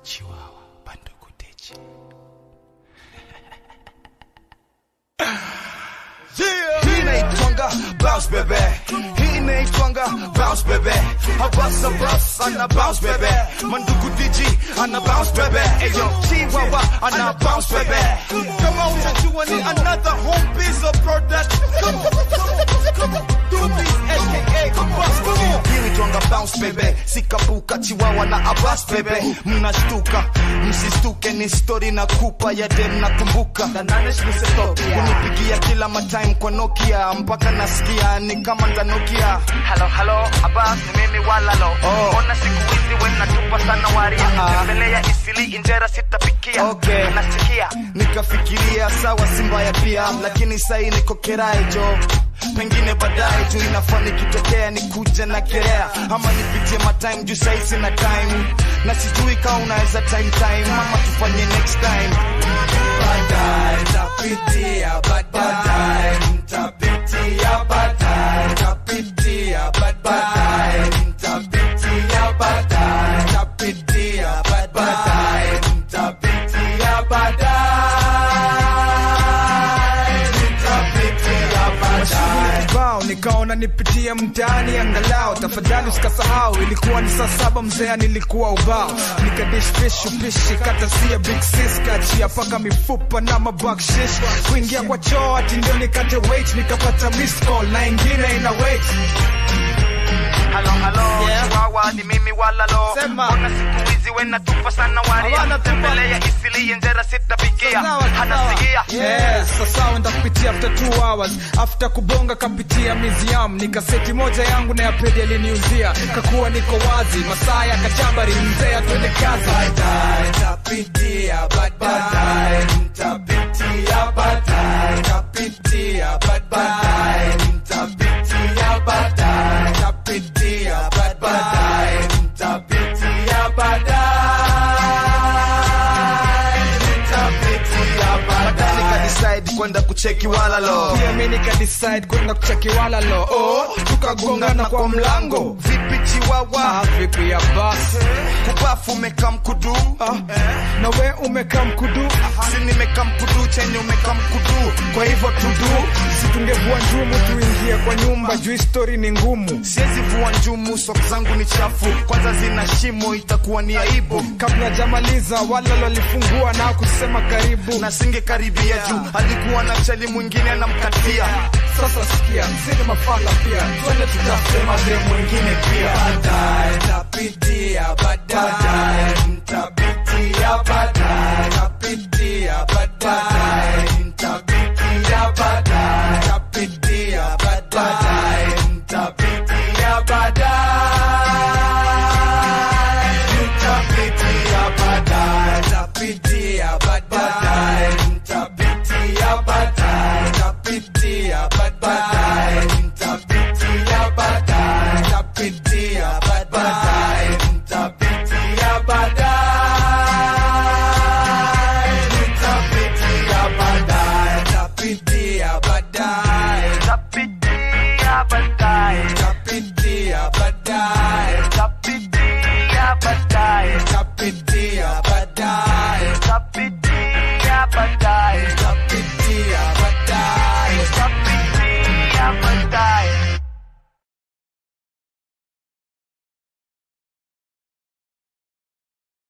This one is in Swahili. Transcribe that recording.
chiwawa bandukutechi Hii inaitwanga bounce baby, hii inaitwanga bounce baby. Habasa bas ana bounce baby, Mandugu DJ ana bounce baby. Ayo Chihuahua ana bounce baby. Kama unajua ni another home piece of product. Come on, come on, come on. Dubis aka Abbas, come on. Hii inaitwanga bounce baby, sikapuka Chihuahua na Abbas baby. Mnashtuka, msistuke, ni story na kupa ya dem nakumbuka. Na nane shmiseto, unipigia kila matime kwa Nokia mpaka nasikia ni kama ntanokia. Halo halo, Abbas ni mimi walalo. Oh. Ona siku hizi we natupa sana waria. Ah. Tembelea isili injera sitapikia. Okay. Nasikia. Nikafikiria sawa, si mbaya pia, lakini sai niko kerai jo pengine baadaye juu inafaa nikitokea nikuje na kerea ama nipitie matime juu sai sina time na sijui kaa unaweza time time ama tufanye next time baadaye tapitia baadaye ntapitia baadaye tapitia baadaye ntapitia baadaye tapitia baadaye ntapitia baadaye ntapitia baadaye bao nikaona nipitie mtaani angalau tafadhali usikasahau ilikuwa ni saa saba mzea nilikuwa ubao nikadishfish upishi kata sia big sis kachia paka mifupa na mabakshish kuingia kwa choo ati ndio nikate wait nikapata miss call na ingine ina wait Halo halo, Yeah. Chihuahua ni mimi walalo. Sema. Ona siku hizi we natupa sana waria. Hawana tupa. Tembelea isili injera sitapikia. Sawa, sawa. Hanasikia. Yes, sasa wenda kupitia after two hours after kubonga kapitia museum nikaseti moja yangu na ya pedi aliniuzia kakuwa niko wazi masaa ya kachambari mzee atwende kazi baadaye tapitia baadaye ntapitia baadaye tapitia baadaye ntapitia baadaye tapitia baadaye ntapitia baadaye ntapitia baadaye baadaye nikadecide kwenda kucheki walalo pia mi nikadecide kwenda kucheki wala lo oh, tukagongana kwa mlango vipi chiwawa ah, vipi ya basi kubafu umeka mkudu ah, na we umekaa mkudu si nimeka mkudu chenye umeka mkudu kwa hivyo tudu situngevua njumu tuingie kwa nyumba juu histori ni ngumu siwezi vua njumu sok zangu ni chafu kwanza zina shimo itakuwa ni aibu kabla jamaliza wala walifungua na kusema karibu na singe karibia juu alikuwa na chali mwingine anamkatia sasa sikia sini mafala pia twende tutafute mademu wengine pia baadaye tapitia